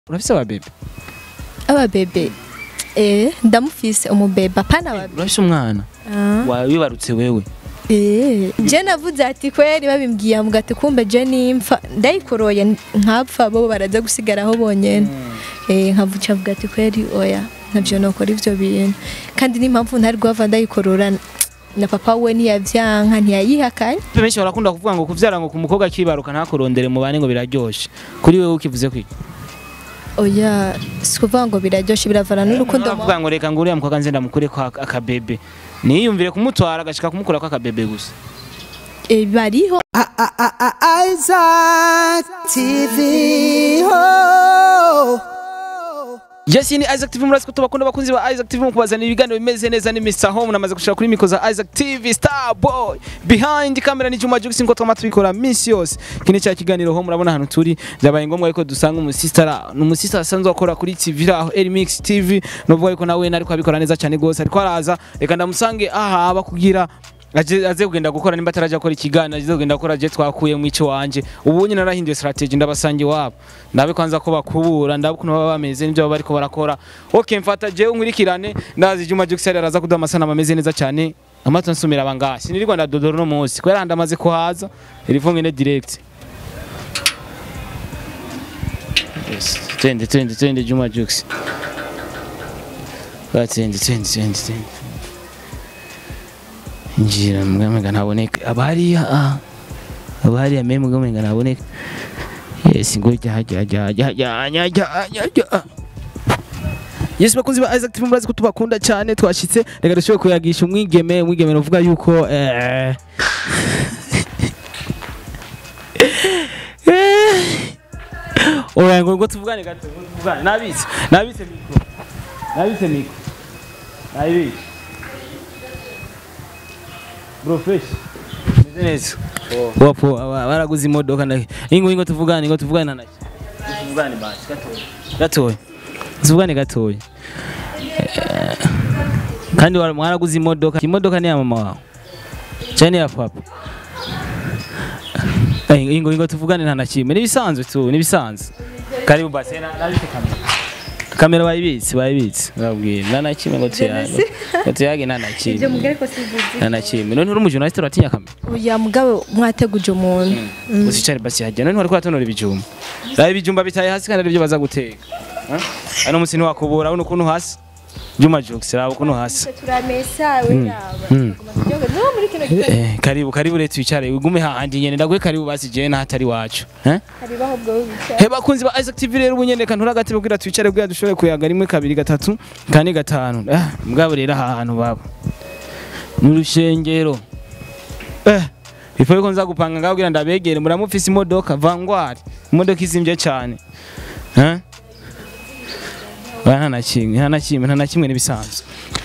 urafise ababebe ababebe eh ndamufise umubebe apana ababebe urafise umwana Ah. wibarutse wewe Eh, je navuze ati kweri babimbwiye mbwa ati kumbe je nimfa ndayikoroye nkapfa bo baraza gusigaraho bonyene eh nkavuca avuga ati kweri oya navyo nokora ivyo bintu kandi n'impamvu ntari guhava ndayikorora na papa we ntiyavyanka ntiyayihakanye benshi barakunda kuvuga ngo kuvyara ngo ku mukobwa akibaruka ntakurondere mu bane ngo biraryoshe kuri wewe ukivuze kwiki oya sikuvuga ngo biraryoshe biravana n'urukundo mu- bavuga ngo reka ngo uriya mukobwa nze ndamukure ko ak- akabebe niyumvire kumutwara agashika kumukura ko akabebe gusa eh, bariho Isaac TV. Oh. Yes, ni Isaac TV murasi ko tubakunda bakunzi ba Isaac TV mu kubazanira ibiganiro bimeze neza ni Mr Home namaze gushaka kuri miko za Isaac TV Star Boy behind camera ni Juma Jux ngo twama tubikora minsi yose kini cya kiganiro ho murabona ahantu turi byabaye ngombwa ariko dusanga umusistara umusista asanzwe akora kuri TV aho Elmix TV novuga yuko nawe nariko abikora neza cyane gose ariko araza reka ndamusange aha aba kugira aje aze kugenda gukora nimba ataraje akora ikiganiro aze kugenda gukora je twakuye mu ico wanje ubu nyine narahinduye strategy ndabasange wabo ndabe kwanza ko bakubura ndabe ukuntu baba bameze n'ibyo baba bariko barakora okay mfata je unkurikirane ndazi Juma Jux yari araza kuduha amasanamu ameze neza cyane amato nsumira abanga sinirirwa ndadodora no munsi kubera ndamaze kuhaza irifunga ine direct yes twende twende twende Juma Jux Twende twende twende twende njira mugamenga ntaboneka abariya ah abariya meme mugamenga ntaboneka yes ngo jya jya jya jya jya jya jya jya jya Yes bakunzi ba Isaac TV murazi ko tubakunda cyane twashitse reka dushobore kuyagisha umwigeme umwigeme uvuga yuko eh Oya ngo ngo tuvugane gato ngo tuvugane nabitse nabitse mikro nabitse mikro nabitse Bro fresh. Meze neza. Wapo aba- baraguze imodoka na ingo ingo tuvugane ingo tuvugane na naki. Tuvugane basi gatoya. Gatoya. Tuvugane gatoya. Eh, Kandi wara- mwaraguze imodoka. Imodoka ni ya mama wawe. Cyane ya papa. Eh, Ingo ingo tuvugane nta nakimwe. Nibisanzwe tu, nibisanzwe. Karibu basi na nabite kamera. Kamera bayibitse bayibitse. Babwira nta nakimwe ngo tuyage. Ngo tuyage nta nakimwe. ibyo mugari ko sivuze nta na kimwe none uri umujournaliste uratinya kamera oya mugabe mwateguje umuntu usicare basi hajya none wariko uratonora ibijumba raba ibijumba bitaye hasi kandi aribyo baza guteka Eh? ano musi ntiwakubura uno ukuntu hasi Juma Jux raba ukuntu hasi turamesa we yaba Mm. no muri kino gihe Eh, karibu karibu rero twicare ugume hahandi nyene ndaguhe karibu basi je nahatari wacu eh hari baho bwo bicara he bakunzi ba Isaac TV rero ubunyene kantura agatebe kugira twicare kugira dushobore kuyaga rimwe kabiri gatatu kane gatanu ah mugabo rero aha hantu baba mu rushengero eh ifu yuko nza gupanga ngaho kugira ndabegere muramufise imodoka vangwari imodoka izimvye cyane eh Bana na kimwe nta na kimwe nta na kimwe nibisanzwe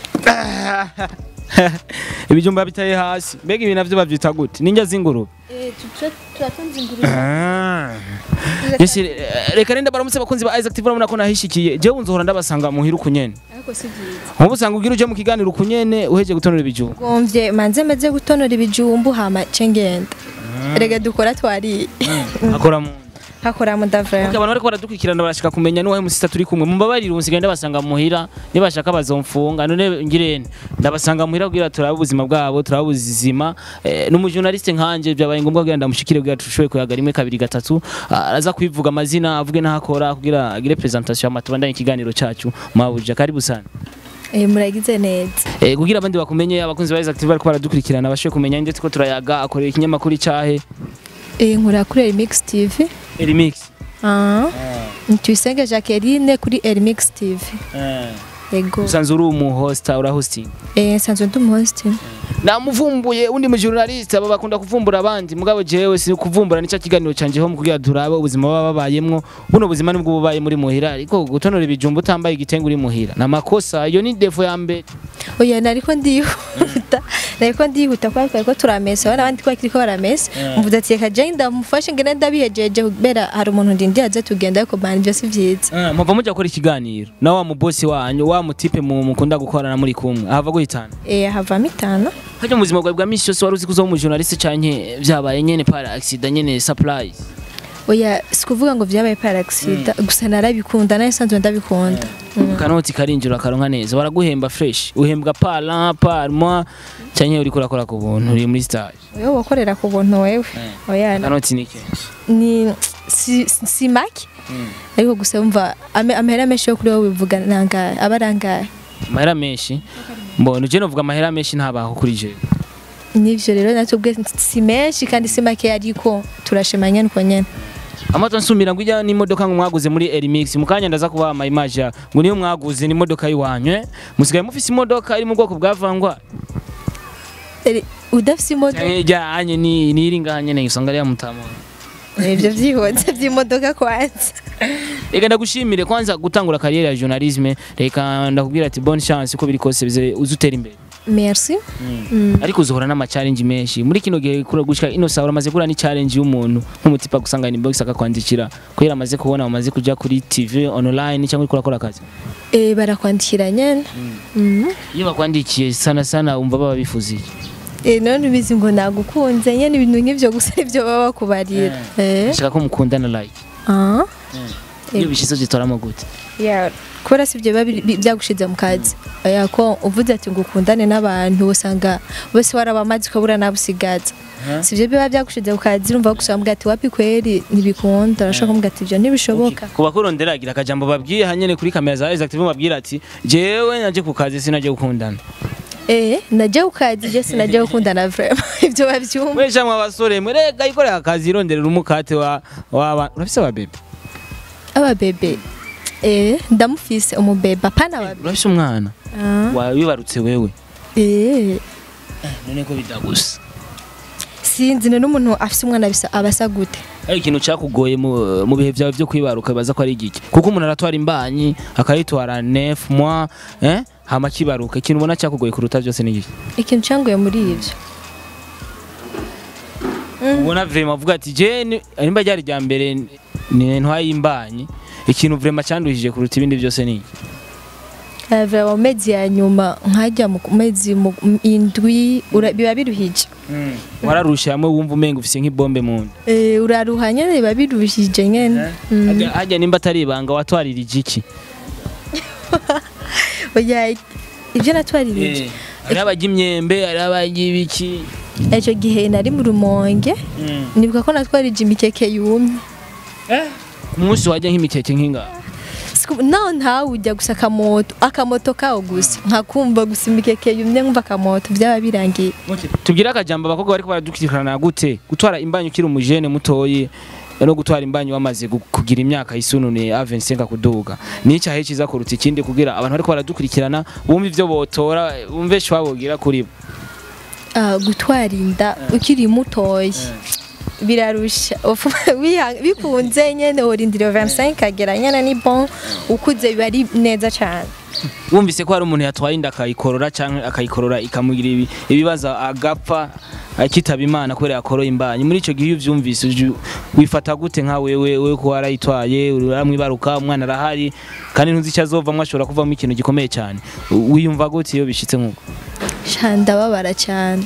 ibijumba bitaye hasi mbega ibi navyo bavyita gute ninjya zingurube eh turatonze ingurube Ah. Yes, eh, reka renda baramutse bakunzi ba Isaac TV urabona ko nahishikiye jewe nzohora ndabasanga muhira ukunyene ariko si byiza nkubu usanga ugira uje mu kiganiro ukunyene uheje gutonora ibijumba gomvye manze meze gutonora ibijumbu hama cengenda rega dukora twari akora mu hakora mudavra Okay, abantu bariko baradukurikirana barashaka kumenya nuwahe musista turi kumwe mumbabarire unsigaye ndabasanga muhira nibashaka bazomfunga none ngirene ndabasanga muhira kugira turabe ubuzima bwabo turabe ubuzima eh, n'umujournaliste nkanje byabaye ngombwa kugira ndamushikire kugira tushoboye kuyaga rimwe kabiri gatatu Ah, araza kwivuga amazina avuge n'ahakora kugira agire presentation hama tubandanye ikiganiro cacu mwabuja karibu sana eh muragize neza Eh, kugira abandi bakumenye abakunzi ba Isaac TV bariko baradukurikirana bashoboye kumenya ndetse ko turayaga akorera ikinyamakuru icahe eh nkora kuri Remix TV Elimix ah Tuyisenge Jacqueline kuri Remix TV yego usanzwe uri umu hosta ura hosting eh sanzwe ndi host namuvumbuye undi mu journaliste aba bakunda kuvumbura abandi mugabo jewe si kuvumbura nicyo kiganiro canje ho mu kugira turabe ubuzima baba babayemwo buno buzima nibwo bubaye muri muhira ariko gutonora ibijumba utambaye igitenge uri muhira na makosa iyo ni defo ya mbere oya nariko ndihuta nariko ndihuta kwa ko turamesa abana abandi kwa kiriko baramesa mvuze ati reka je ndamufashe ngene ndabihejeje kubera hari umuntu ndindi aze tugenda ariko bana ibyo si byiza muva mujya gukora ikiganiro na wa mubosi wanyu wa mutipe mu mukunda gukorana muri kumwe ahava guhitana eh havamo itanu hajya mu buzima bwawe bwa misi yose wari uzi ko uza mu journaliste canke vyabaye nyene para accident nyene surprise oya sikuvuga ngo vyabaye par accident gusa narabikunda nayo sanzwe ndabikunda kanoti karinjira karonka neza baraguhemba fresh uhembwa par an par mois cyangwa uri kurakora ku buntu uri muri stage wewe wakorera ku buntu wewe oya kanoti ni ke ni si, si make ariko gusa wumva ame- amahera menshi yo kuri wowe bivuga nangahe aba arangahe amahera menshi mbona uje novuga amahera menshi ntabaho kuri je nivyo rero natwe ubwe si menshi kandi si make ariko turashimanya nuko nyene amato nsumira ngo ijya n'imodoka ngo mwaguze muri Erimix mukanya ndaza kubaha ama image ya ngo niyo mwaguze n'imodoka yiwanyu eh? musigaye mufise imodoka iri mu bwoko bwa vangwa Eri, udafise imodoka cyangwa ijyanye ni ni iri ngaha nyene usanga ari ya mutamo ivyo vyihuse vy'imodoka kwanza reka ndagushimire kwanza gutangura kariyeri ya journalisme reka ndakubwira ati bonne chance uko biri kose bize uzutera imbere merci Mm. ariko uzohora n'ama challenge menshi muri kino gihe kura gushika ino saha uramaze kura ni challenge y'umuntu nk'umutipa gusanga ni box akakwandikira kubera amaze kubona umaze kuja kuri TV online cyangwa uriko urakora akazi Eh, barakwandikira nyene Mhm. iyo bakwandikiye sana sana umva baba bifuziye Eh, none ubizi ngo nagukunze nyene ibintu nk'ivyo gusa ivyo baba bakubarira Eh. shaka ko mukundana like Ah. iyo bishize zitoramo gute Yeah. kubera si ibyo biba biri- bi- byagushize mu kazi oya ko uvuze ati ngo ukundane n'abantu usanga bose warabamaze ukabura nabusigaza si ibyo biba byagushize mu kazi urumva gusa bambwira ati wapi kweri ntibikunda urashaka kumubwira ati ibyo ntibishoboka ku bakurondera agira akajambo babwiye hanyene kuri kamera za Isaac TV babwira ati jewe naje ku kazi sinaje gukundana eh najya ku kazi je sinajya gukundana vraiment ibyo babyumva mwe shamwe abasore mwe rega ikorera akazi ironderera umukate wa wa urafise wa bebe aba bebe eh ndamufise umubebe apana wa urafise umwana ah wabibarutse wewe eh none ko bidagusa sinzi none umuntu afise umwana bisa abasa gute ari ikintu cyakugoye mu mu bihe byawe byo kwibaruka baza ko ari igiki kuko umuntu aratwara imbanyi akayitwara nef mois eh hama kibaruka ikintu ubona cyakugoye kuruta byose ni igiki ikintu cyangoye muri ibyo ubona vraiment avuga ati je ni- nimba ryari rya mbere ni ntwaye imbanyi ikintu vraiment cyanduhije kuruta ibindi byose ni iki Ava mu mezi ya nyuma nkajya mu mezi mu- indwi ura- biba biruhije wararusha hamwe wumva umenga ufise nk'ibombe mu nda Eh, uraruha nyene biba biruhije nyene Mm. Hajya- hajya nimba atari ibanga watwaririje iki oya ibyo natwaririje hariho abajya imyembe hariho abajya ibiki icyo gihe nari mu rumonge nibuka ko natwarije imikeke yumye ku munsi wajya nk'imikeke nk'ingaha Siku- naho ntawe ujya gusa akamoto akamoto kawo gusa nkakumva gusa imikeke yumye nkumva akamoto byaba birangiye tubwire akajambo abakobwa bariko baradukurikirana gute gutwara imbanyi ukiri umujene mutoyi no gutwara imbanyi wamaze gu- kugira imyaka yisunune A25 kuduga ni icyahe cyiza kuruta ikindi kugira abantu bariko baradukurikirana bumve ivyo botora bumve shwa bogira kuri bo Ah, gutwara inda ukiri mutoya birarusha Ufu- wiha- bikunze nyene urindira 25 agera nyene ni bon ukuze biba ari neza cyane wumvise ko hari umuntu yatwaye inda akayikorora canke akayikorora ikamugira ibi- ibibazo agapfa akitaba imana kubera yakoroye imbanyi muri ico gihe iyo uvyumvise uju- wifata gute nka wewe wewe ko warayitwaye uramwibaruka umwana arahari kandi ntuzi icyo azovamwo ashobora kuvamo ikintu gikomeye cyane U- wiyumva gute iyo bishitse nk'uko Sha, ndababara cyane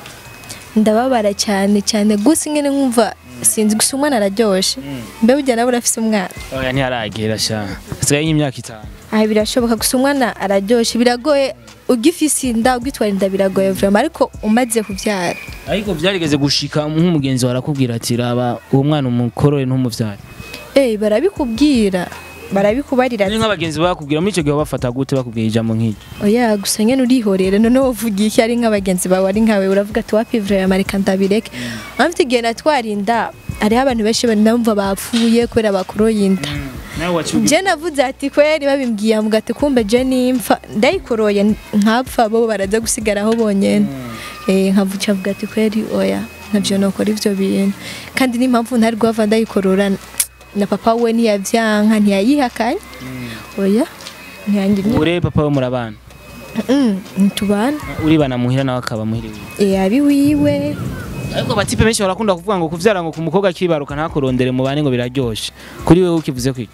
ndababara cyane cyane gusa ingene nkumva sinzi gusa umwana araryoshe mbe burya nawe urafise umwana oya ntiharagera sha hasigaye nk'imyaka itanu aha birashoboka gusa umwana araryoshe biragoye ugifise inda ugitwara inda biragoye vraiment ariko umaze kubyara ariko byarigeze gushika nk'umugenzi wawe arakubwira ati raba uwo mwana umukorore ntumuvyare eh barabikubwira barabikubarira ni ati nk'abagenzi bakubwira muri ico gihe bafata gute bakubwira ijambo nk'iryo oya gusa nyene urihorera none wovuga iki ari nk'abagenzi bawe ari nkawe uravuga ati wapi vraiment reka ndabireke amfite igihe natwara inda hariho abantu benshi banumva bapfuye kubera bakoroye inda nawe waciye je navuze ati kweri babimbwiye amuga ati kumbe je nimfa ndayikoroye nkapfa bo baraza gusigaraho bonyene eh nkavuca avuga ati kweri oya ntabyo nokora ivyo bintu kandi n'impamvu ntari guhava ndayikorora na papa we ntiyavyanka ntiyayihakanye oya ntiyangira ure papa we murabana Mm, ntitubana uribana muhira nawe akaba muhira iwe eh abi wiwe ariko abatipe benshi barakunda kuvuga ngo kuvyara ngo ku mukobwa akibaruka ntakurondere mu bane ngo biraryoshe kuri wewe ukivuze kwiki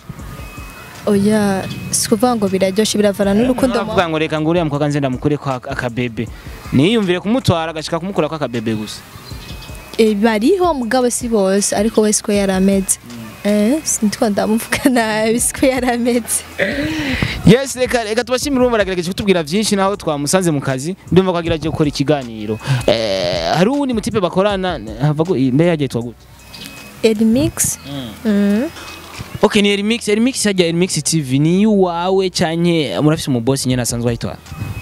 oya sikuvuga ngo biraryoshe biravana n'urukundo mu- bavuga ngo reka ngo uriya mukobwa nze ndamukure ko akabebe niyumvire kumutwara agashika kumukura ko akabebe gusa Eh, bariho mugabo si bose ariko wese ko yarameze eh sintwa ndamuvuga nabi siko yarameze yes reka reka tubashimire urumva aragerageje kutubwira byinshi naho twamusanze mu kazi ndumva ko agerageje gukora ikiganiro eh hari uwundi mutipe bakorana hava gu- mbe yagiye twa gute Edmix mm. okay ni Remix Remix hajya Remix TV ni iwawe canke murafise umubosi nyene asanzwe ayitwara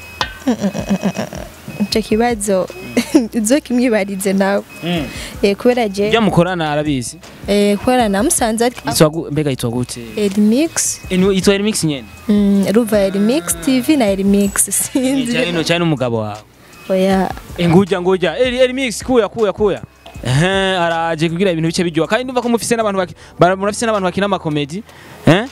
ico kibazo uzo kimwibarize nawe eh kubera je ibyo mukorana arabizi eh kubera namusanze ari Yitwa gu- mbega yitwa gute Edmix Enu- yitwa Remix nyene mm, ruva Edmix TV na Edmix cyane sinzi no cyane umugabo wawe oya nguja nguja eri Remix kuya kuya kuya ehe araje kugira ibintu bice bijwa kandi ndumva ko mufise n'abantu baki- bara- murafise n'abantu bakina amakomedi eh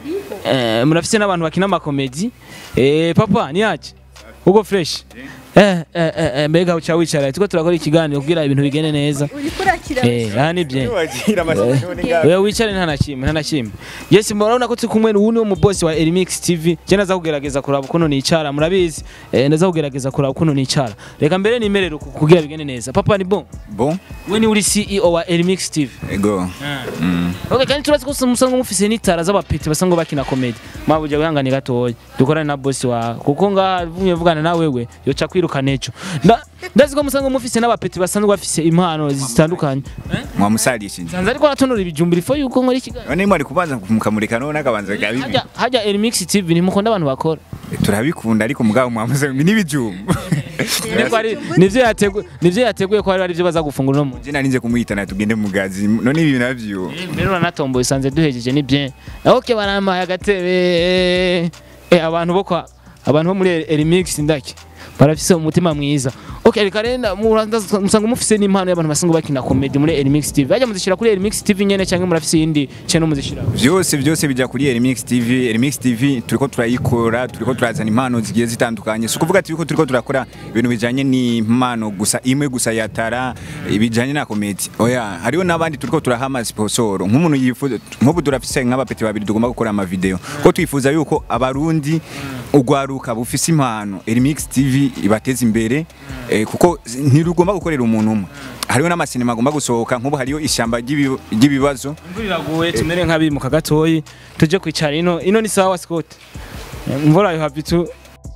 eh murafise n'abantu bakina amakomedi eh papa ni yaje ugo fresh eh eh eh, eh mbega uca wicara tuko turakora ikiganiro kugira ibintu bigende neza uri kurakira eh aha ni bye wagira amasezerano ngaho Oya wicare nta na kimwe nta na kimwe yes murabona ko turi kumwe n'uwu ni wo mu boss wa Elimix TV je naza kugerageza kuraba ukuntu nicara murabizi eh, ndaza kugerageza kuraba ukuntu nicara reka mbere nimerere uku- kugira bigende neza papa ni bon bon we ni uri CEO wa Elimix TV ego Mm. okay kandi turazi ko musanzwe mufise n'itara z'abapeti basanzwe bakina comedy mabuja wihangane gatoya dukorane na boss wa kuko ngaha vumye vugana na wewe yoca kwirukana ejo Nda- ndazi ko musanzwe mufise n'abapeti basanzwe bafise impano zitandukanye mwamusarishije sanze ariko aratonora ibijumbi before yuko nkora ikiganiro none mwari kubanza mukamurika none akabanza gabibi hajya hajya Elimix TV ntimukunda abantu bakora turabikunda ariko mugabo mwamuze n'ibijumba Niko ari- nivyo yateguye nivyo yateguye ko hari ari byo baza gufungura no mu je narinze kumuhitana tugende mu gazi none ibi navyo mbere uranatomboye usanze duhejeje ni bien ok barampaye agatebe eh abantu bo kwa abantu bo muri Elimix ndaki barafise umutima mwiza ok reka renda muranza- musanga mufise n'impano y'abantu basanzwe bakina comedy muri Elimix TV bajya muzishira kuri Elimix TV nyene cyangwa murafise iyindi channel muzishira vyose vyose bija kuri Remix TV Remix TV turiko turayikora turiko turazana impano zigiye zitandukanye si ukuvuga ati yuko turiko turakora ibintu bijanye n'impano gusa imwe gusa yatara ibijanye na komedi oya hariho n'abandi turiko turaha amasponsor nk'umuntu yifuza nk'ubu turafise nk'abapeti babiri tugomba gukora amavideo ko twifuza yuko abarundi ugwaruka bufise impano Remix TV ibateza imbere eh, kuko ntirugomba gukorera umuntu umwe hariho n'amasinema agomba gusohoka nk'ubu hariho ishyamba ry'ibi- ry'ibibazo imvura iraguye tumere nk'abimuka gatoyi tuje kwicara ino ino ni sawa Scott imvura yo happy tu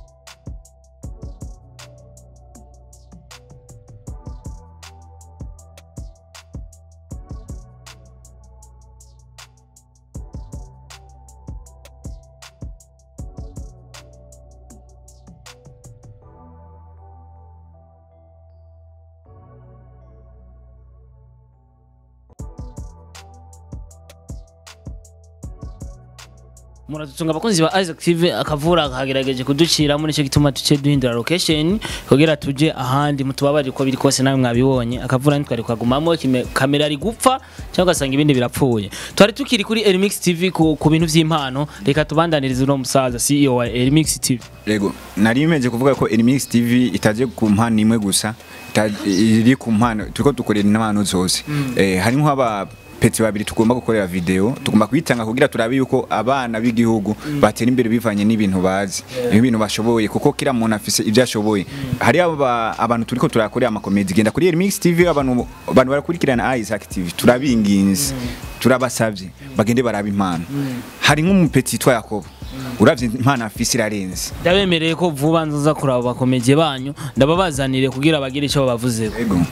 muradutunga abakunzi ba Isaac TV akavura kagerageje kuducira muri cyo gituma tuce duhindura location kugira tuje ahandi mutubabarire ko biri kose nawe mwabibonye akavura ntitwari kwagumamo kime- kamera ari gupfa cyangwa ugasanga ibindi birapfuye twari tukiri kuri Elimix TV ku, ku bintu vy'impano reka tubandanirize uno musaza CEO wa Elimix TV Yego, nari meje kuvuga ko Elimix TV itaje ku mpano imwe gusa, ita- iri ku mpano turiko dukorera impano zose. Eh harimo aba peti babiri tugomba gukorera video tugomba kwitanga kugira turabe yuko abana b'igihugu batera imbere bivanye n'ibintu bazi ibintu bashoboye kuko kila muntu afise ibyo ashoboye hari aba, abantu turiko turakorera amakomedi genda kuri Remix TV abantu abantu barakurikirana Isaac TV turabinginze turabasavye bagende baraba impano hari nk'umupeti yitwa Yakobo uravye impano afise irarenze ndabemereye ko vuba nzoza kuraba bakomeje banyu ndababazanire kugira bagire icyo babavuzeho Ego.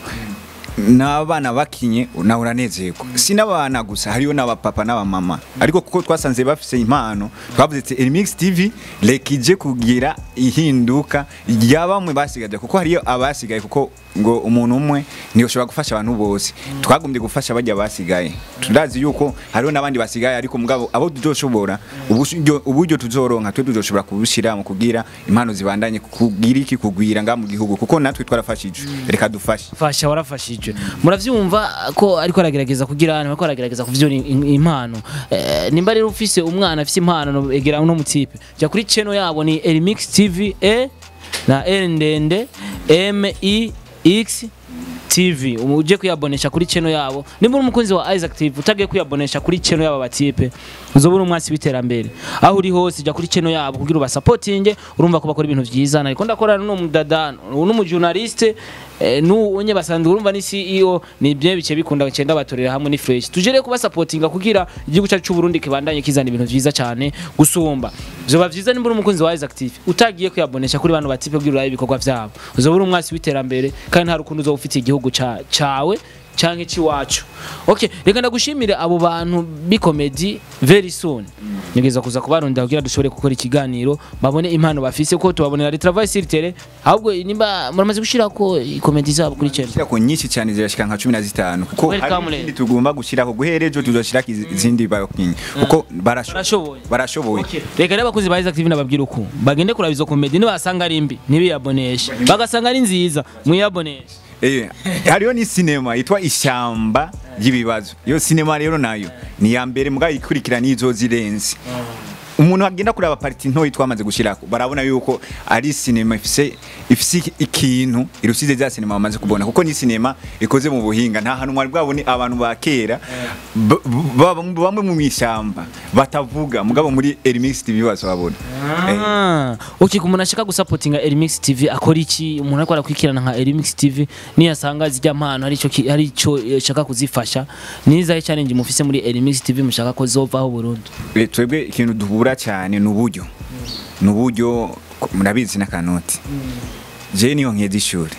n'abana bakinye nawe uranezerwa si n'abana gusa hariyo n'abapapa n'abamama ariko kuko twasanze bafise impano twavuze ati Elimix TV reka ije kugira ihinduka rya bamwe basigaye kuko hariyo abasigaye kuko ngo umuntu umwe ntiyoshobora gufasha abantu bose twagombye gufasha bajya basigaye turazi yuko hariho n'abandi basigaye ariko mugabo abo tuzoshobora uburyo uburyo tuzoronka twe tuzoshobora kubushyira mu kugira impano zibandanye kugira iki kugwira nga mu gihugu kuko natwe twarafashije reka dufashe fasha warafashije muravyumva ko ariko aragerageza kugira hano ariko aragerageza kuvyura im- impano eh, nimba rero ufise umwana afise impano no egera no mutipe jya kuri channel yabo ni Elimix TV e na L ndende M I X TV uje kuyabonesha kuri channel yabo nimba uri umukunzi wa Isaac TV utagiye kuyabonesha kuri channel yabo batipe uzobura umwasi w'iterambere aho uri hose jya kuri channel yabo kugira ubasupportinge urumva ko bakora ibintu vyiza nariko ndakorana n'umudada n'umujournaliste eh, n'unye basanzwe urumva ni CEO ni bye bice bikunda cyenda batorera hamwe ni fresh tujere kuba supportinga kugira igihugu cyacu cy'u Burundi kibandanye kizana ibintu vyiza cyane gusumba zoba vyiza nimba uri umukunzi wa Isaac TV utagiye kuyabonesha kuri bantu batipe kugira urabe ibikorwa vyabo uzobura umwasi w'iterambere kandi nta rukundo uzoba ufite igihugu ca- cawe canke ciwacu okay reka ndagushimire abo bantu bikomedi very soon nigeza kuza kubarondera kugira dushobore gukora ikiganiro babone impano bafise ko tubabonera retravail sur terrain ahubwo nimba muramaze gushirako ikomedi zabo kuri channel Shirako nyinshi cyane zirashika nka 15 kuko Welcome, hari Len. izindi tugomba gushirako guherejo tuzoshirako izindi bakinyi kuko barashoboye barashoboye barashoboye Okay. reka rero abakunzi ba Isaac TV nababwira uku bagende kuraba izo komedi nibasanga ari mbi ntibiyaboneshe bagasanga ari nziza mwiyaboneshe Eh, hariyo ni sinema yitwa ishyamba ry'ibibazo iyo sinema rero nayo ni ya mbere mugabo ikurikira n'izo zirenze umuntu agenda kureba pariti ntoyi twamaze gushyirako barabona yuko ari sinema ifise ifise ikintu irusize za sinema bamaze kubona kuko ni sinema ikoze mu buhinga nta hantu mwari bwabone abantu ba kera b- b- baba- bamwe mu ishyamba batavuga mugabo muri Elimix TV bazabona Eh, Ah, okay kumuntu ashaka gusapotinga Elimix TV akora iki umuntu ariko arakwikirana nka Elimix TV niyasanga zijya mpano hari ico ki- hari ico eh, shaka kuzifasha nizahe challenge mufise muri Elimix TV mushaka ko zovaho burundu Eh, twebwe ikintu duhura cyane ni uburyo ni uburyo ko- murabizi n'akanoti je niyo nkeza ishuri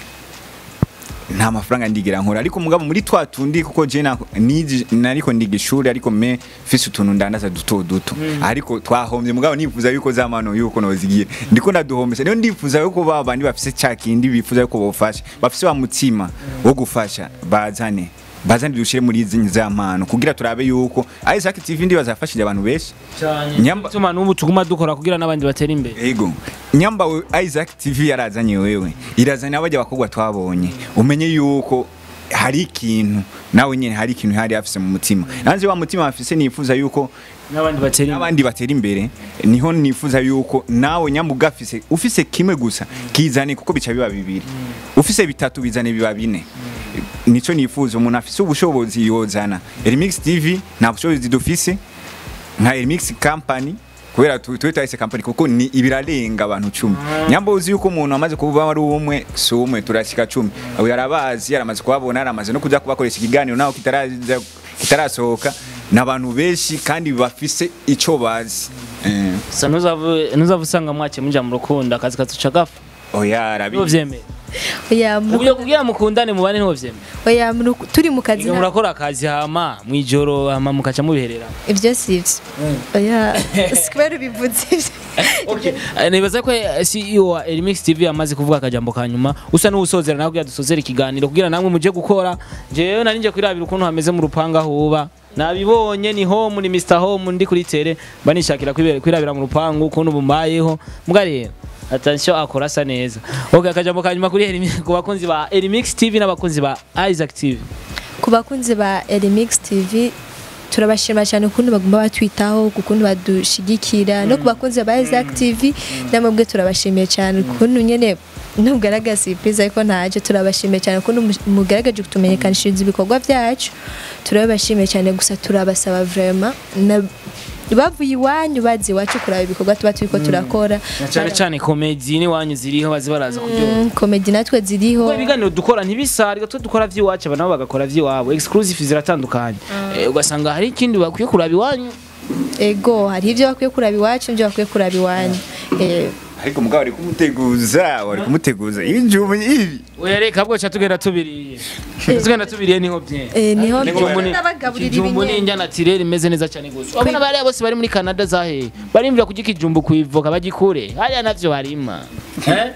nta mafaranga ndigira nkora ariko mugabo muri twa tundi kuko je na- niji- nariko ndiga ishuri ariko me fise utuntu ndandaza duto duto ariko twahombye mugabo nifuza yuko za mano yuko nozigiye ndiko ndaduhombesa niyo ndifuza yuko ba bandi bafise ca kindi bifuza yuko bofasha bafise wa mutima wo gufasha bazane bazane dushire muri izi za mpano kugira turabe yuko Isaac TV ndi bazafashije abantu benshi Nyamba- tuma n'ubu tuguma dukora kugira n'abandi batera imbere Ego. Nyamba we Isaac TV yarazanye wewe. Irazanye abajya bakogwa twabonye. Umenye yuko hari ikintu nawe nyene hari ikintu hari afise mu mutima. Nanje wa mutima afise nifuza yuko n'abandi batera imbere n'abandi batera imbere niho nifuza yuko nawe nyambuga afise ufise kimwe gusa kizane kuko bica biba bibiri. Ufise bitatu bizane biba bine. Nico nifuza umuntu afise ubushobozi yozana. Remix TV nta bushobozi dufise nka Remix Company kubera tu- tuwe twahise company kuko ni ibirarenga abantu cumi nyambo uzi yuko umuntu amaze kuba ari umwe si umwe turashika cumi abo yarabazi yaramaze kuhabona yaramaze no kuja kubakoresha ikiganiro naho kitaraza kitarasohoka n'abantu benshi kandi bafise ico bazi eh. sa nuzavu nuzavu usanga mwake muja mu rukundo akazi katuca gapfa oya arabi niho vyemera oya mu- uburyo kugira mukundane mubane niho vyemera oya mu ruku- turi mu kazi Iyo nta- murakora akazi hama mwijoro hama mukaca mubiherera ibyo si ibyo oya sikubera ubivuze ibyo Okay. Eh, nibaza ko eh, CEO wa Elimix TV amaze kuvuga akajambo ka nyuma usa n'usozera nawe kugira dusozere ikiganiro kugira namwe muje gukora jewe nari nje kwirabira ukuntu hameze mu rupanga huba nabibonye ni home ni Mr Home ndi kuri tele banishakira kwibera- kwirabira mu rupangu ukuntu bumbayeho mbwa rero attention akora asa neza okay akajambo ka nyuma kuri Elimix ku bakunzi ba Elimix TV n'abakunzi ba Isaac TV ku bakunzi ba Elimix TV turabashima cyane ukuntu bagomba batwitaho ukuntu badushigikira no ku bakunzi ba Isaac TV namwe turabashimiye cyane ukuntu nyene ntugaragaza surprise ariko ntaje turabashimiye cyane ukuntu mu- mugaragaje kutumenyekanishiriza ibikorwa byacu turabashimiye cyane gusa turabasaba vraiment na bavuye iwanyu bazi iwacu kuraba ibikorwa tuba turiko turakora na cyane cyane komedi ni wanyu ziriho bazi baraza kuryoha Mm, komedi natwe ziriho Kuko ibiganiro dukora ntibisarga twe dukora vy'iwacu aba nabo bagakora vy'iwabo exclusive ziratandukanye Eh, ugasanga hari ikindi bakwiye kuraba iwanyu ego hari ibyo bakwiye kuraba iwacu n'ibyo bakwiye kuraba iwanyu Eh, ariko mugabo ari kumuteguza wari kumuteguza ibijumbu ibi wereka bwo cha tugenda tubiriye tugenda tubiriye niho bye eh, niho Ikijumbu ni- n'abagaburira ikijumbu ni ibinyenzi indya naturelle imeze neza cyane gusa urabona bariya bose bari muri Canada zahe barimvira kurya ikijumbu kuivoka bagikure hariya navyo harima Eh?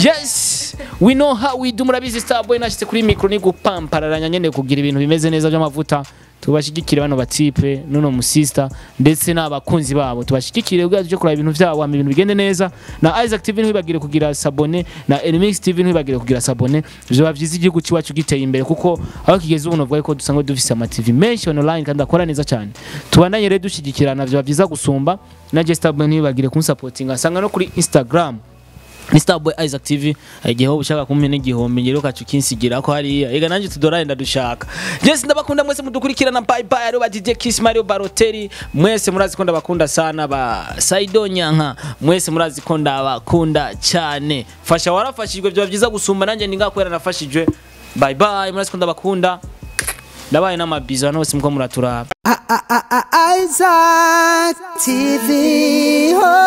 yes we know how we do murabizi starboy nashitse kuri micro ni gupampararanya nyene kugira ibintu bimeze neza by'amavuta tubashigikire bano batipe nuno musista ndetse n'abakunzi babo tubashigikire ubwo tuje kuraba ibintu byabo hama ibintu bigende neza na Isaac TV ntibagire kugira sabone na Elimix TV ntibagire kugira sabone byoba byiza igihugu cyacu giteye imbere kuko aho kigeze ubu novuga ko dusanga dufise ama TV menshi online kandi akora neza cyane tubandanye rero dushyigikirana byoba byiza gusumba na Jester ntibagire kunsapotinga asanga no kuri Instagram ni Starboy Isaac TV igihe wowe ushaka kumpa n'igihombi ngero kacu kinsigira ko hariya ega nanjye tudorari ndadushaka Jesse ndabakunda mwese mudukurikirana bye bye ari ba DJ Kiss Mario Balotelli mwese murazi ko ndabakunda sana ba Saido Nyanka mwese murazi ko ndabakunda cyane fasha warafashijwe byo byiza gusumba nanjye ningakwera nafashijwe bye bye murazi ko ndabakunda ndabaye n'amabizo hano hose muko muraturaba Isaac TV. Oh.